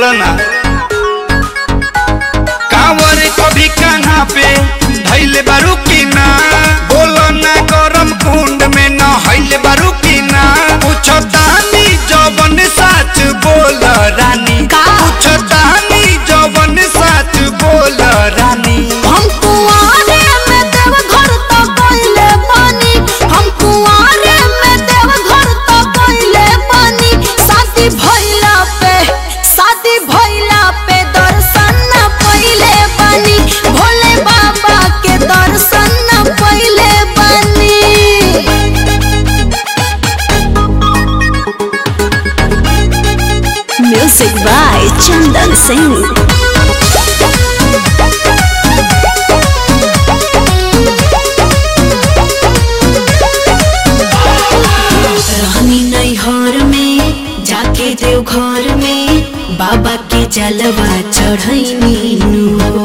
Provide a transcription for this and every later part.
बोलो ना कांवर कभी कान्हा पे धैले बारू की ना बोलो ना गरम कुंड में न हईले बारू की ना पूछो तानी जवन साच बोल रानी का? पूछो तानी जवन साच बोल रानी हम कुआरे में देव घर तो कइले बानी हम कुआरे में देव घर तो कइले बानी शादी भइला पे शादी भइला पे दर्शन न पइले बानी भोले बाबा के दर्शन न पइले बानी म्यूजिक बाय चंदन सिंह रहनी नैहर में जाके देव घर में बाबा के जलवा चढ़ैनी नु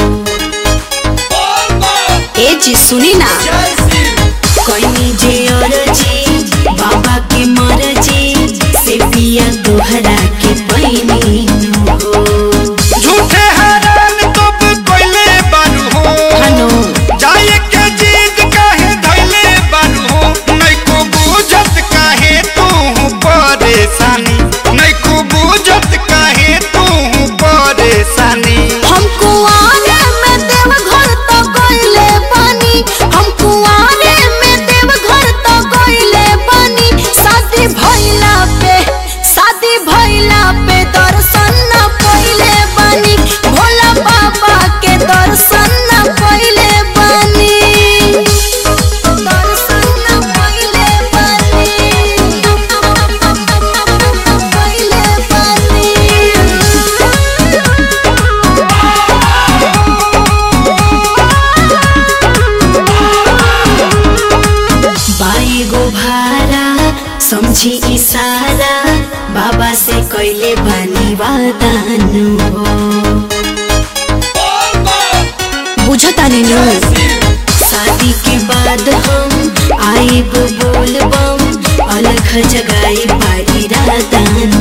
ए जी सुनी ना कहीं जे अरजी बाबा के मरजी से पिया दोहरा के पैनी नु झूठे हैरान तब कोइले बारू हो हनो जाए के जिद काहे धैले बारू हो नहीं को बुझत काहे तू परेशानी नहीं को बुझत काहे तू परेशानी हम कुआरे में देव घर तो गइले बानी हम कुआरे में देव घर तो गइले बानी शादी भइला पे शादी भइला पे दर्शन न पइले बानी भोला बाबा के दर्शन न पइले बानी दर्शन न पइले बानी पइले बानी बाई गो भारा समझी इशारा बाबा से कैले बानी वादानु हो बुझतानी नु शादी के बाद हम आए गो बोल बम अलग जगाई पाई रादानु